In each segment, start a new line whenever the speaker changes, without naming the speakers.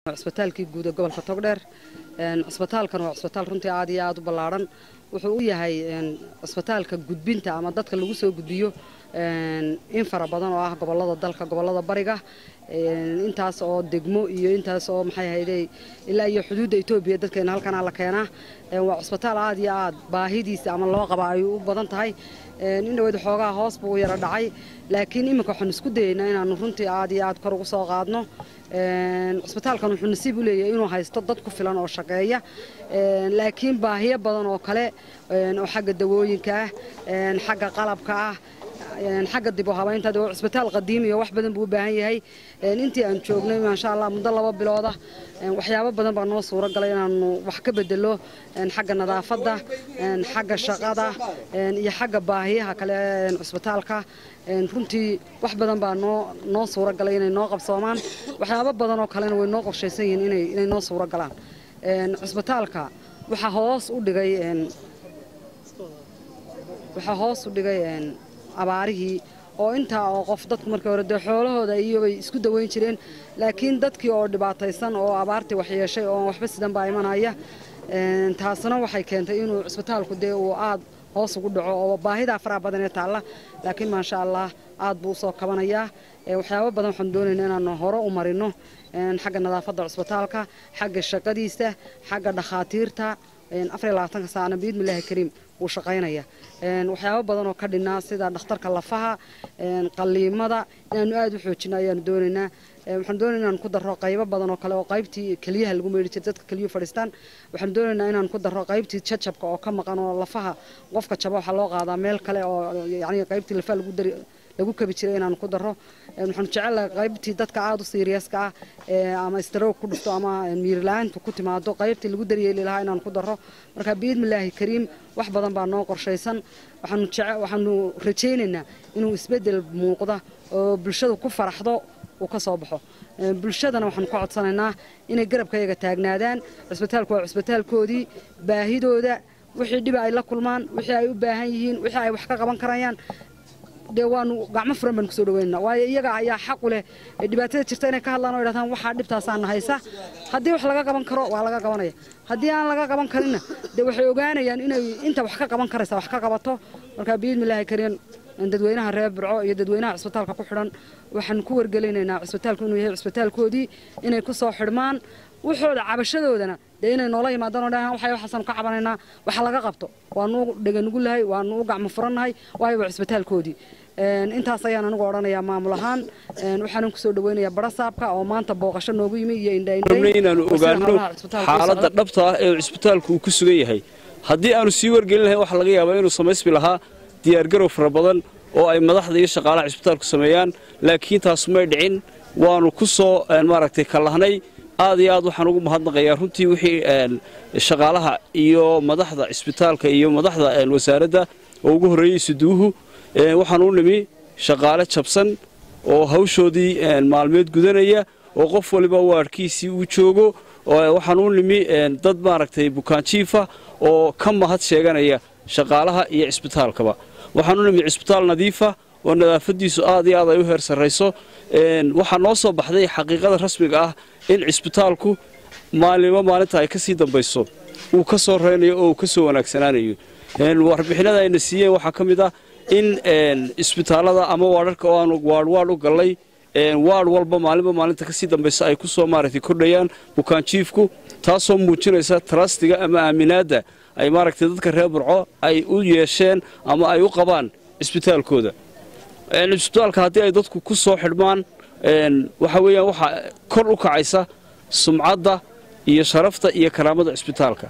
cisbitaalkii guud ee gobolka togdheer cisbitaalkan waa cisbitaal runtii aad iyo aad u ballaadhan wuxuu u yahay cisbitaalka gudbinta ama dadka lagu soo gudbiyo in fara badan oo ah gobolada dalka gobolada bariga intaas oo degmo iyo intaas oo maxay ahayde ilaa iyo xuduudda etoobiya dadkeena halkanaa la keenaa waa cisbitaal aad iyo aad baahidiisa ama loo qaba ay u badan tahay in dhaweyd xoogaa hoos buu u yara dhacay laakiin iminka waxaan isku dayeynaa inaanu runtii aad iyo aad kor ugu soo qaadno cisbitaalkan wuxuu nasiib u leeyahay inuu haysto dad ku filan oo shaqeeya laakiin baahiyo badan oo kale oo xagga dawooyinka ah xagga qalabka ah xagga dib u habaynta waa cisbitaal qadiim iyo wax badan buu u baahan yahay intii aan joognay maasha allah muddo laba bilooda waxyaabo badan baa noo suuro galay inaanu wax ka bedelo xagga nadaafadda xagga shaqada iyo xagga baahiyaha kale cisbitaalka runtii wax badan baa noo noo suuro galay inay noo qabsoomaan waxyaabo badan oo kalena way noo qorshaysan yihiin inay inay noo suuro galaan cisbitaalka waxaa hoos u dhigay waxaa hoos u dhigay abaarihii oo intaa oo qof dadku markii hore dee xoolahooda iyobay isku daweyn jireen laakiin dadkii oo dhibaataysan oo abaartii waxyeeshay oo waxba sidan baa imanaya taasna waxay keentay inuu cisbitaalku dee uu aad hoos ugu dhaco oo baahidaa faraha badan ee taalla laakiin maasha allah aad buu usoo kabanayaa waxyaabo badan waxaan doonaynaa inaanu hore u marino xagga nadaafadda cisbitaalka xagga shaqadiisa xagga dhakhaatiirta afar iyo labaatanka saacna biidmillaahi kariim wuu shaqaynaya waxyaabo badan oo ka dhinaa sida dhakhtarka lafaha qaliimada inaanu aad u xoojino ayaanu doonaynaa waxaan doonaynaa inaan ku daro qaybo badan oo kale oo qaybtii keliyaha lagu meedhi jiray dadka keliyuhu fadhiistaan waxaan doonaynaa inaan ku daro qaybtii jajabka oo ka maqan oo lafaha qofka jaba waxaa loo qaadaa meel kale oo yacni qaybtii lafaha lagu dari lagu kabi jiray inaan ku daro waxaan jecelahay qaybtii dadka aada u siiriyaska ah ama stroog ku dhufto ama miirla-aantu ku timaado qaybtii lagu daryeeli lahaa inaan ku daro marka biidmillaahi kariim wax badan baa noo qorshaysan waxaanu jece waxaanu rajaynaynaa inuu isbeddel muuqda oo bulshadu ku faraxdo uu ka soo baxo bulshadana waxaanu ka codsanaynaa inay garabkayaga taagnaadaan cisbitaalku waa cisbitaalkoodii baahidooda wixii dhiba ay la kulmaan wixii ay u baahan yihiin wixii ay wax ka qaban karayaan dee waanu gacmo furan baan kusoo dhaweynana waayo iyaga ayaa xaqu leh dhibaatada jirta inay ka hadlaan oo idhahdaan waxaa dhibtaasaana haysa haddii wax laga qaban karo waa laga qabanaya haddii aan laga qaban karinna dee waxay ogaanayaan inay inta wax ka qaban karaysa wax ka qabato marka biidmillaahi kariin dadweynaha reer burco iyo dadweynaha cisbitaalka ku xidhan waxaan ku wargelinaynaa cisbitaalku inuu yahay cisbitaalkoodii inay ku soo xidhmaan waxooda cabashadoodana dee inay noola yimaadaan oo dhahaan waxay waxaasanu ka cabanaynaa waxa laga qabto waanu dheganugu lahay waanu u gacmo furannahay waayo waa cisbitaalkoodii intaas ayaan anigu odhanayaa maamul ahaan waxaanan kusoo dhaweynayaa barasaabka oo maanta booqasho noogu yimi iyo
inaanu ogaano xaaladda dhabta ah ee cisbitaalku uu ku sugan yahay haddii aanu sii wargelin lahayn waxaa laga yaabaa inuu samaysmi lahaa diyaargarow fara badan oo ay madaxda iyo shaqaalaha cisbitaalku sameeyaan laakiin taas may dhicin waanu ku soo maaragtay kallahnay aad iyo aad waxaan ugu mahadnaqayaa runtii wixii shaqaalaha iyo madaxda cisbitaalka iyo madaxda wasaaradda oo ugu horreeyey suduuhu waxaan u nimi shaqaale jabsan oo hawshoodii maalmeed gudanaya oo qof waliba waadhkiisii uu joogo waxaan u nimi dad maaragtay bukaanjiifa oo ka mahad sheeganaya shaqaalaha iyo cisbitaalkaba waxaan u nimi cisbitaal nadiifa oo nadaafadiisu aad iyo aad ay u heer sarrayso waxaa noo soo baxday xaqiiqada rasmiga ah in cisbitaalku maalinimo maalinta ay ka sii dambayso uu ka soo reynayo oo uu ka soo wanaagsanaanayo warbixinada ayna siiyeen waxaa ka mid ah in isbitaallada ama waadharka oo aanu waadhwaadh u gallay waadh walba maalinba maalinta ka sii dambaysa ay ku soo maaragtay kordhayaan bukaanjiifku taasoo muujinaysa tarastiga ama aaminaadda ay maaragtay dadka reer burco ay u yeesheen ama ay u qabaan cisbitaalkooda cisbitaalka haddii ay dadku ku soo xidhmaan waxa weeyaan waxaa kor u kacaysa sumcadda iyo sharafta iyo karaamada cisbitaalka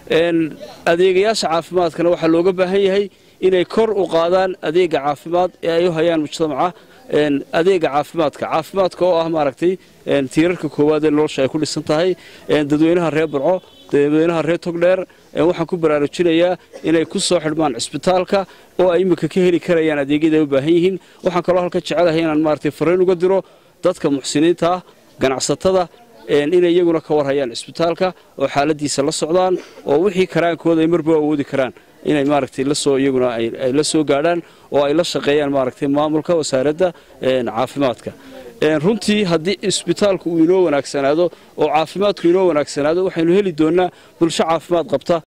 adeegayaasha caafimaadkana waxaa looga baahan yahay inay kor u qaadaan adeega caafimaad ee ay u hayaan mujtamaca adeega caafimaadka caafimaadka oo ah maaragtay tiirarka koowaad ee nolosha ay ku dhisan tahay dadweynaha reer burco dadweynaha reer togdheer waxaan ku baraarujinayaa inay ku soo xidhmaan cisbitaalka oo ay imika ka heli karayaan adeegyada ay u baahan yihiin waxaan kaloo halka jecelahay inaan maaragtay fariin uga diro dadka muxsiniinta ah ganacsatada inay iyaguna ka warhayaan cisbitaalka oo xaaladiisa la socdaan oo wixii karaankooda ay marba awoodi karaan inay maaragtay lasoo iyaguna ay la soo gaadhaan oo ay la shaqeeyaan maaragtay maamulka wasaaradda caafimaadka runtii haddii isbitaalku uu inoo wanaagsanaado oo caafimaadku inoo wanaagsanaado waxaynu heli doonnaa bulsho caafimaad qabta